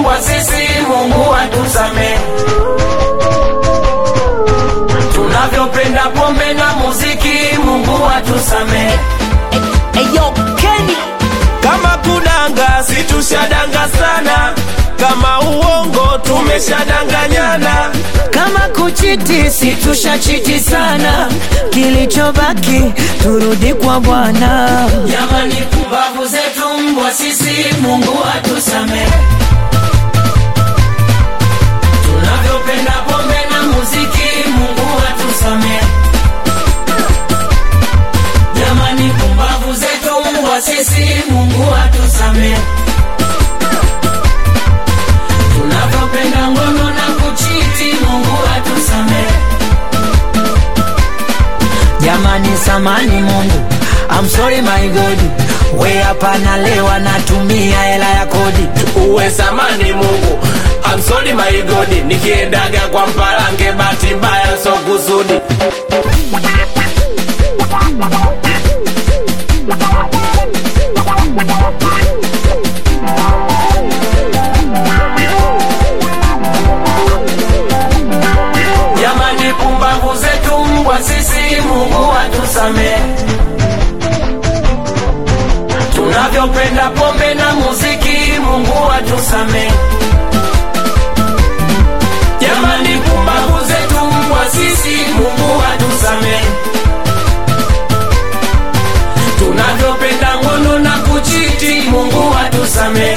mbwa sisi, Mungu atusamehe. Tunavyopenda pombe na muziki, Mungu atusamehe. Eyo Kenny Kama kudanga situshadanga sana, kama uongo tumeshadanganyana. kama kuchiti situshachiti sana, kilichobaki turudi kwa Bwana. Jamani, pumbavu zetu mbwa sisi, Mungu atusamehe. Tunavyopenda pombe na muziki, Mungu atusamehe. Jamani, pumbavu zetu mbwa sisi, Mungu atusamehe. Tunavyopenda ngono na kuchiti, Mungu atusamehe. Jamani, samani Mungu, I'm sorry my God, we hapa nalewa natumia hela ya kodi. Uwe samani Mungu, I'm sorry my God, nikiendaga kwa mpalange, bahati mbaya so kusudi. Jamani, pumbavu zetu mbwa sisi, Mungu atusamehe. Tunavyopenda pombe na muziki, Mungu atusamehe. Jamani, pumbavu zetu mbwa sisi, Mungu atusamehe. Tunavyopenda ngono na kuchiti, Mungu atusamehe.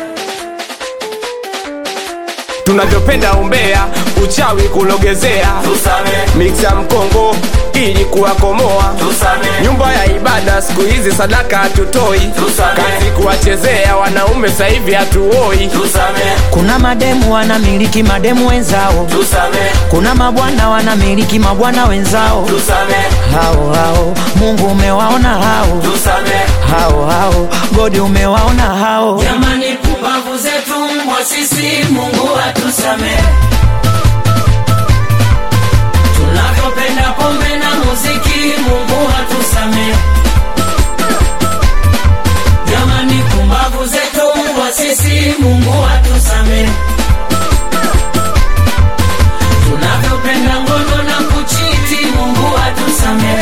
Tunavyopenda umbea, uchawi kulogezea, Tusamehe, miksa mkongo ili kuwakomoa tusamehe, nyumba ya ibada siku hizi sadaka hatutoi, Tusamehe. kazi kuwachezea wanaume sasa hivi hatuoi. tusamehe, Kuna mademu wanamiliki mademu wenzao, tusamehe, kuna mabwana wanamiliki mabwana wenzao. tusamehe, Hao hao Mungu umewaona hao tusamehe. hao hao, Godi umewaona hao. Jamani, pumbavu zetu mbwa sisi, Mungu atusamehe. Tunavyopenda pombe na muziki, Mungu atusamehe. Jamani, pumbavu zetu mbwa sisi, Mungu atusamehe. Tunavyopenda ngono na kuchiti, Mungu atusamehe.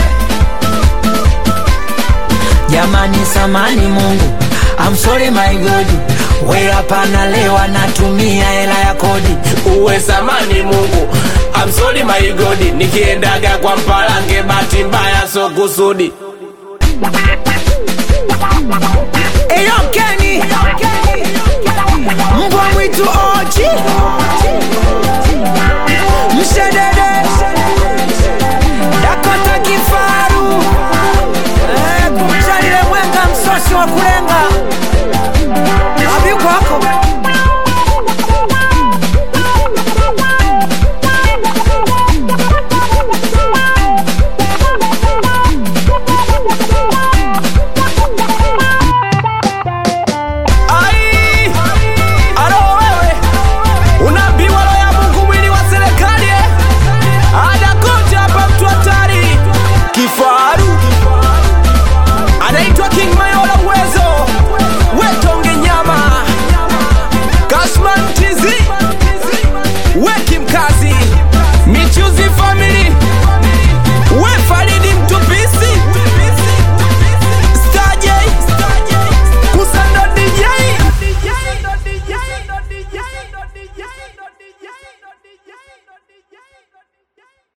Jamani, samani Mungu, I'm sorry my God, we hapa nalewa natumia hela ya kodi. Uwe samani Mungu, I'm sorry my God, nikiendaga kwa mpalange, bahati mbaya so kusudi. Eyo Kenny, mbwa mwitu oji